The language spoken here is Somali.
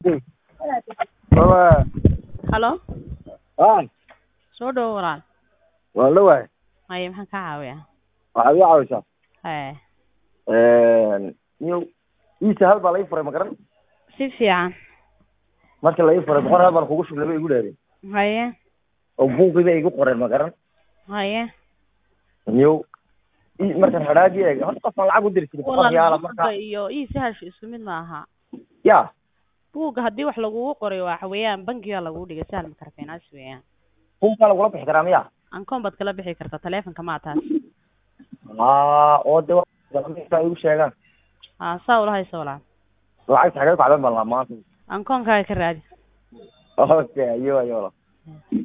Baba, halo haa, soo dhawo walaal waan dhawahay. haye maxaan kaa caawiyaa Waxaad iga caawisaa. haye Niyow, iisa hal baa la ii furay ma garan. si fiican Markii la ii furay boqol hal baan kugu shubay bay igu dheereen. haye Oo buuqii bay igu qoreen ma garan. haye Niyow, ii markaan hadhaagii eeg, horta qofaan lacag u diri jiray boqol riyaala walaal markaa. buugga iyo ii sahashu isku mid maaha Ya, buugga haddii wax lagugu qoray waxa weeyaan bangiga lagugu dhigay sahal makarafeenaas weeyaan buuqaa lagula bixi karaa miya? ankoon baad kala bixi kartaa taleefonka maa taas Haa, oo de waa igu sheegaan. haa saa ula hayso walaal Lacagta xagee ku cadan baan lahaa maanta. ankoonkaaga ka raadi Okay, ayo ayo.